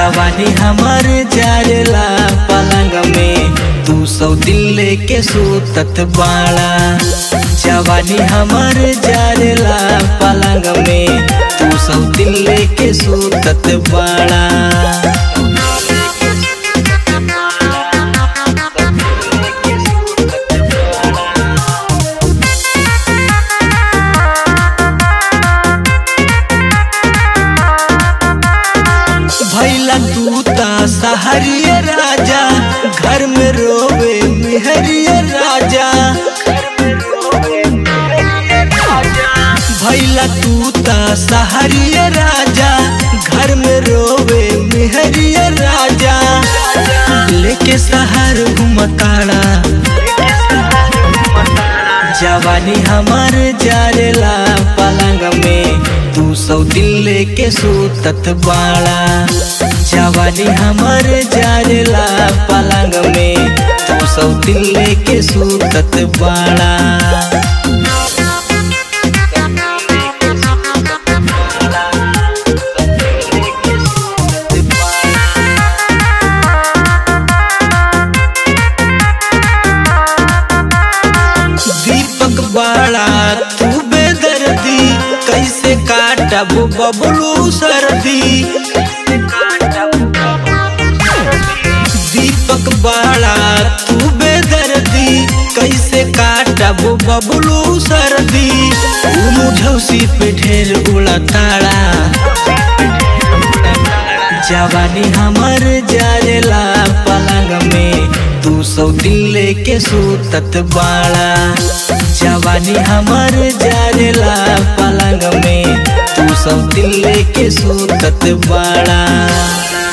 जवानी हमर जारेला पलंग में तू सौ दिल लेके सूतत बाड़ा जवानी हमर जारेला पलंग में तू सौ दिल लेके सूतत बाड़ा भैला तू ता सहरिय राजा घर में रोवे मिहरिय राजा भैला तू ता सहरिय राजा घर में रोवे मिहरिय राजा लेके सहर घुमताड़ा जवानी हमर जारेला पलंग में तू सौ दिल लेके सूतत बाड़ा जवानी हमर जारेला पलंग में तू सौ दिल लेके सूतत बाड़ा दीपक बाड़ा तू बेदर्दी कैसे काटब बबलू सर्दी दीपक बाड़ा तू बेदर्दी कैसे काटब बबलू सर्दी मुझौसी पे ढेर उड़ा ताड़ा जवानी हमर जारेला पलंग में तू सौ दिल लेके सूतत बाड़ा जवानी हमर जारेला पलंग में तू सौ दिल लेके सूतत बाड़ा